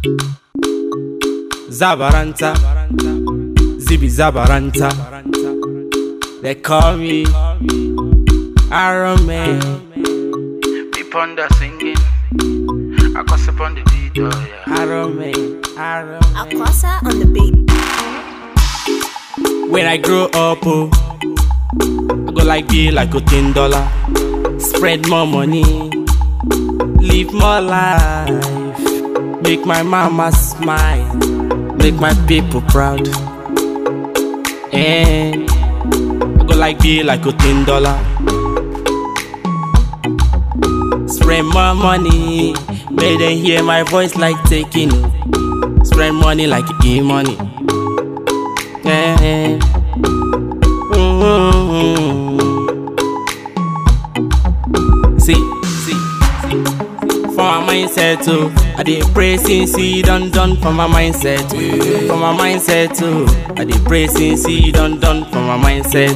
Zabaranta, Zibi Zabaranta. They call me Iron Man. Me ponder singing. I gossip on the beat, oh yeah. Iron Man, Iron Man. Aquasa on the beat. When I grow up, oh, I go like be like a ten dollar. Spread more money, live more life, make my mama smile, make my people proud. And I go like be like a ten dollar. Spread more money, make them hear my voice like taking. Spread money like e-money. Yeah. Mm-hmm. See, see, see. For my mindset too, I did pray since he done done for my mindset. For my mindset too, I did pray since he done done for my mindset.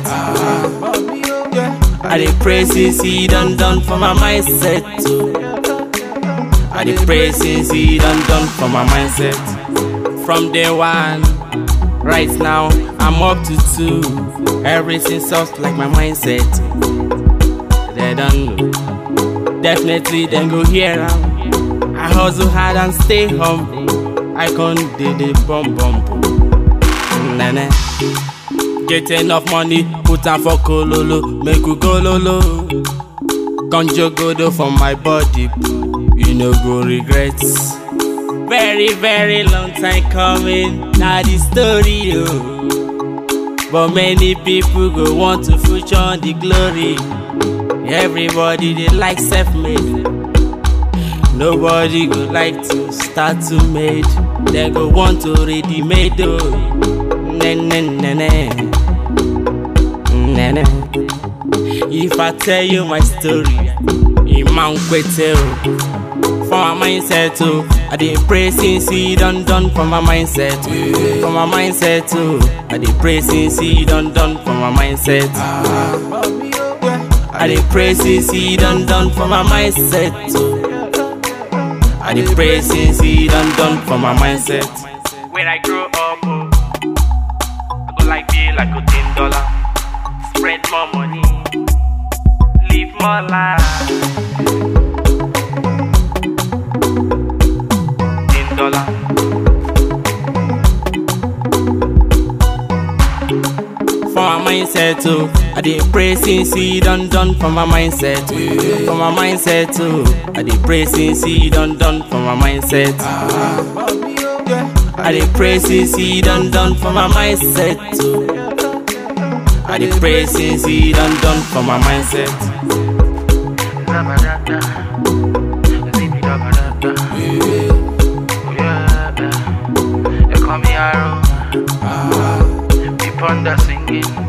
I did pray since he done done for my mindset too. I did pray since he done done for my mindset. From day one. Right now, I'm up to two. Everything soft like my mindset. They don't know. Definitely, then go hear am. I hustle hard and stay humble. I can't do the bum bum bum. Nah, nah. Get enough money, put am for kololo, make we go lolo. Conjure godo for my body, you no go regret. Very, very long time coming. Now the story, oh. But many people go want to future on the glory. Everybody they like self-made. Nobody go like to start to made. They go want to ready made, oh. Na na na na. Na na. If I tell you my story, Imam Kwete, oh. For my mindset too. I did pray since he done done for my mindset. For my mindset too. I did pray since he done done for my mindset. I did pray since he done done for my mindset too. I did pray since he done done for my mindset. When I grow up, oh, I go like be like a ten dollar. Spread more money, live more life. dollar. For my mindset too, I did pray since he done done for my mindset. For my mindset too, I did pray since he done done for my mindset. I did pray since he done done for my mindset too. I did pray since he done done for my mindset. Zabarata. Zibi zabarata. They call me Arrow. Me ponder singing.